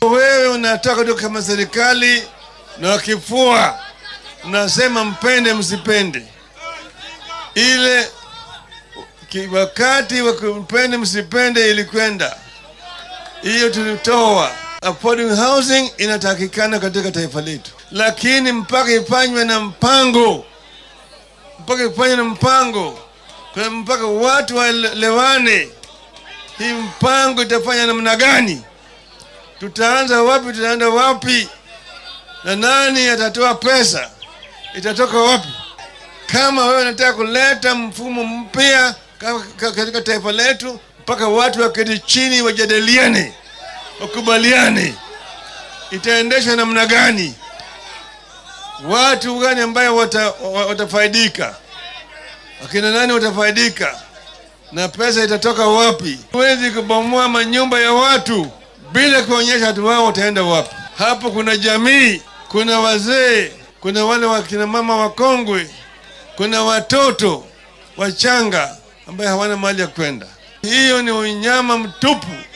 Wewe unatoka tu kama serikali na wakifua, nasema mpende msipende, ile ki- wakati wa mpende msipende ilikwenda hiyo, tulitoa affordable housing inatakikana katika taifa letu, lakini mpaka ifanywe na mpango, mpaka ifanywe na mpango, kwa mpaka watu waelewane hii mpango itafanya namna gani, tutaanza wapi, tutaenda wapi, na nani atatoa pesa, itatoka wapi? Kama wewe unataka kuleta mfumo mpya ka- ka- katika taifa letu, mpaka watu waketi chini wajadiliane, wakubaliane, itaendeshwa namna gani, watu gani ambayo wata, wa- watafaidika, akina nani watafaidika na pesa itatoka wapi? Huwezi kubomoa manyumba ya watu bila kuonyesha watu wao wataenda wapi. Hapo kuna jamii, kuna wazee, kuna wale wakina mama wakongwe, kuna watoto wachanga ambaye hawana mahali ya kwenda. Hiyo ni unyama mtupu.